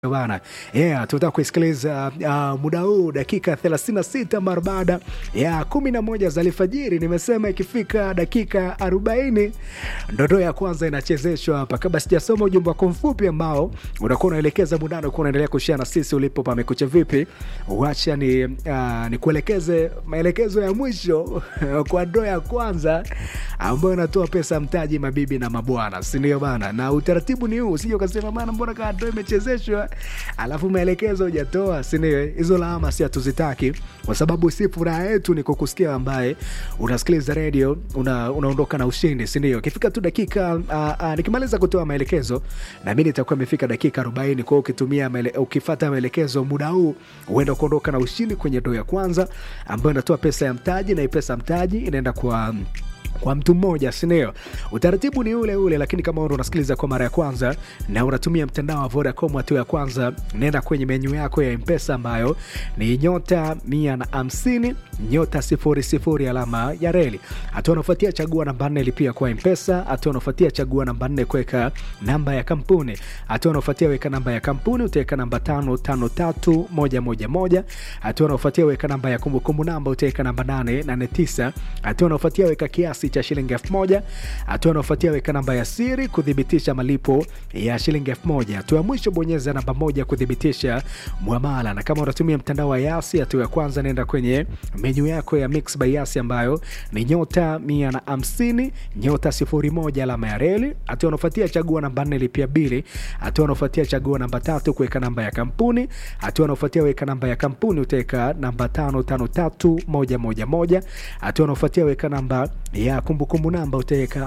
bana yeah, tunataka kuisikiliza uh, muda huu dakika 36 mara baada ya kumi na moja za alfajiri. Nimesema ikifika dakika 40 ndondo ya kwanza inachezeshwa hapa. Kabla sijasoma ujumbe wako mfupi ambao unakuwa unaelekeza muda unakuwa unaendelea kushia na sisi ulipo pamekucha vipi, wacha ni, uh, ni kuelekeze maelekezo ya mwisho kwa ndoo ya kwanza ambayo inatoa pesa mtaji, mabibi na mabwana, si ndio bana? Na utaratibu ni huu, usije ukasema bana, mbona kaa ndoo imechezeshwa alafu maelekezo hujatoa, si ndio? Hizo lawama si hatuzitaki, kwa sababu si furaha yetu ni kukusikia ambaye unasikiliza redio una, unaondoka na ushindi, si ndio? Ikifika tu dakika uh, uh, nikimaliza kutoa maelekezo na mimi nitakuwa imefika dakika 40. Kwa hiyo ukitumia maele, ukifata maelekezo muda huu huenda kuondoka na ushindi kwenye ndoo ya kwanza ambayo inatoa pesa ya mtaji, na hii pesa mtaji inaenda kwa kwa mtu mmoja sindio? Utaratibu ni ule ule, lakini kama ndo unasikiliza kwa mara ya kwanza na unatumia mtandao wa Vodacom, hatua ya kwanza, nenda kwenye menyu yako ya Mpesa ambayo ni nyota mia na hamsini nyota sifuri sifuri alama ya reli. Hatua unafuatia chagua namba nne lipia kwa Mpesa. Hatua unafuatia chagua namba nne kuweka namba ya kampuni. Hatua unafuatia weka namba ya kampuni, utaweka namba tano tano tatu moja moja moja. Hatua unafuatia weka namba ya kumbukumbu namba, utaweka namba nane nane tisa. Hatua unafuatia weka kiasi cha shilingi elfu moja. Hatua unaofuatia weka namba ya siri kuthibitisha malipo ya shilingi elfu moja. Hatua ya mwisho bonyeza namba moja kuthibitisha mwamala, na kama unatumia mtandao wa Yasi, hatua ya kwanza nenda kwenye menyu yako ya Mix by Yasi ambayo ni nyota mia na hamsini nyota sifuri moja alama ya reli. Hatua unaofuatia chagua namba nne lipia bili. Hatua unaofuatia chagua namba tatu kuweka namba ya kampuni. Hatua unaofuatia weka namba ya kampuni utaweka namba tano tano tatu moja moja moja. Hatua unaofuatia weka namba ya kumbukumbu namba utaweka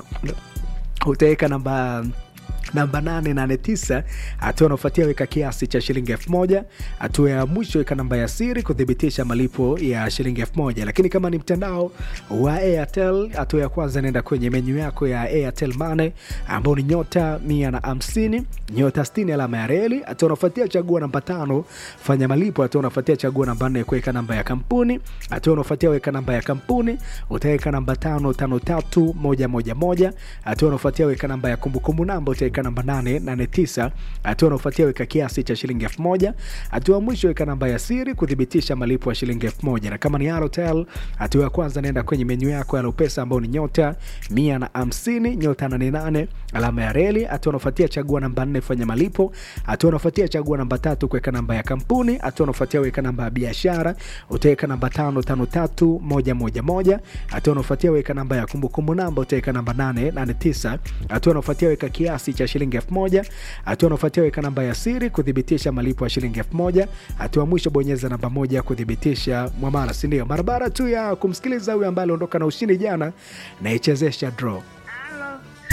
utaweka namba namba 889. Hatua unaofuatia weka kiasi cha shilingi elfu moja. Hatua ya mwisho weka namba ya siri kuthibitisha malipo ya shilingi elfu moja. Lakini kama ni mtandao wa Airtel, hatua ya kwanza nenda kwenye menyu yako ya Airtel Money ambao ni nyota 150 nyota 60 alama ya reli. Hatua unaofuatia chagua namba tano fanya malipo. Hatua unaofuatia chagua namba nne kuweka namba ya kampuni. Hatua unaofuatia weka namba ya kampuni utaweka namba tano tano tatu moja moja moja. Hatua unaofuatia weka namba ya kumbukumbu namba utaweka namba 889. Hatua unaofuatia weka kiasi cha shilingi elfu moja. Hatua mwisho weka namba ya siri kuthibitisha malipo ya shilingi elfu moja. Na kama ni Halotel, hatua ya kwanza naenda kwenye menyu yako ya Lopesa ambao ni nyota 150 nyota 88 alama ya reli. Hatua unaofuatia chagua namba 4 fanya malipo. Hatua unaofuatia chagua namba tatu kuweka namba ya kampuni. Hatua unaofuatia weka namba ya biashara utaweka namba 553111. Hatua unaofuatia weka namba ya kumbukumbu namba utaweka namba 889. Hatua unaofuatia weka kiasi cha shilingi elfu moja. Hatua unaofuatia weka namba ya siri kuthibitisha malipo ya shilingi elfu moja. Hatua mwisho bonyeza namba moja kuthibitisha mwamala, si ndio? Barabara tu ya kumsikiliza huyu ambaye aliondoka na ushindi jana na ichezesha draw